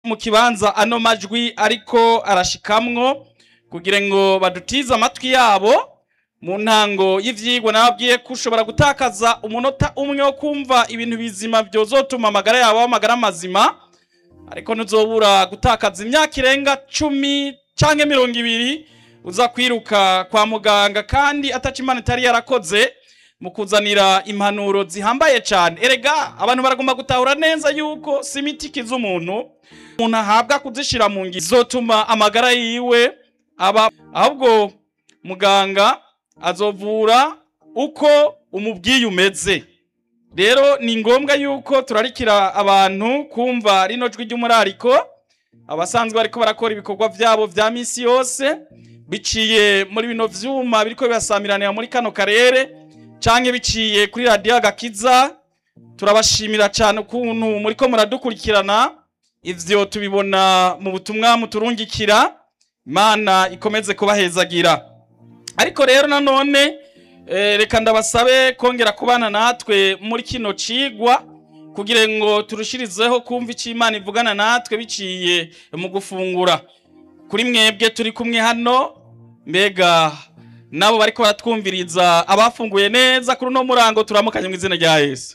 mu kibanza ano majwi ariko arashikamwo kugira ngo badutize amatwi yabo mu ntango y'ivyigwa nababwiye ko ushobora gutakaza umunota umwe wo kumva ibintu bizima vyozotuma amagara yawe aba amagara mazima ariko ntuzobura gutakaza imyaka irenga cumi canke mirongo ibiri uza kwiruka kwa muganga kandi ataco imana itari yarakoze mu kuzanira impanuro zihambaye cane erega abantu baragomba gutahura neza yuko si imiti ikiza umuntu umuntu ahabwa kuzishira mu ngi zotuma amagara yiwe aba ahubwo muganga azovura uko umubwiye umeze rero ni ngombwa yuko turarikira abantu kumva rino jwi ry'umurariko abasanzwe bariko barakora ibikorwa vyabo vya misi yose biciye muri bino vyuma biriko bibasamiranira muri kano karere canke biciye kuri radiyo agakiza turabashimira cane ukuntu muriko muradukurikirana ivyo tubibona mu butumwa muturungikira imana ikomeze kubahezagira ariko rero nanone eh, reka ndabasabe kongera kubana natwe muri kino cigwa kugira ngo turushirizeho kumva ico imana ivugana natwe biciye mu gufungura kuri mwebwe turi kumwe hano mbega nabo bariko baratwumviriza abafunguye neza kuri uno murango turamukanye mu izina rya yesu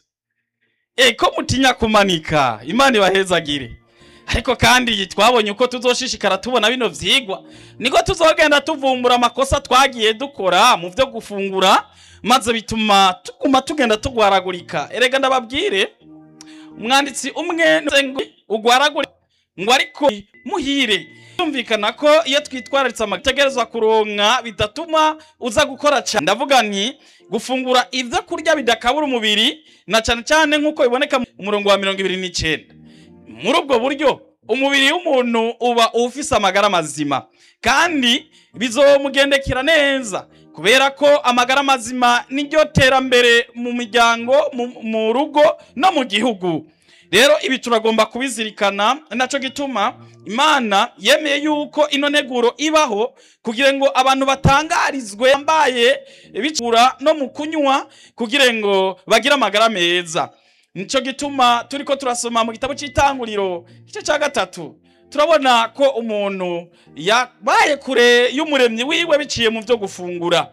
e ko mutinya kumanika imana ibahezagire ariko kandi twabonye uko tuzoshishikara tubona bino vyigwa niko tuzogenda tuvumbura amakosa twagiye dukora mu vyo gufungura maze bituma tuguma tugenda tugwaragurika erega ndababwire umwanditsi umwe ngo ugwaragurika ngo ariko muhire yumvikana ko iyo twitwararitse amategerezwa kuronka bidatuma uza gukora cyane ndavuga nti gufungura ivyo kurya bidakabura umubiri na cyane cyane nk'uko biboneka mu murongo wa mirongo ibiri n'icenda muri ubwo buryo umubiri w'umuntu uba ufise amagara mazima kandi bizomugendekera neza kubera ko amagara mazima niryo terambere mu miryango mu- mu rugo no mu gihugu rero ibi turagomba kubizirikana naco gituma imana yemeye yuko ino neguro ibaho kugira ngo abantu batangarizwe yambaye bicura no mu kunywa kugira ngo bagire amagara meza nico gituma turiko turasoma mu gitabo c'itanguriro igice ca gatatu turabona ko umuntu yabaye kure y'umuremyi wiwe biciye mu vyo gufungura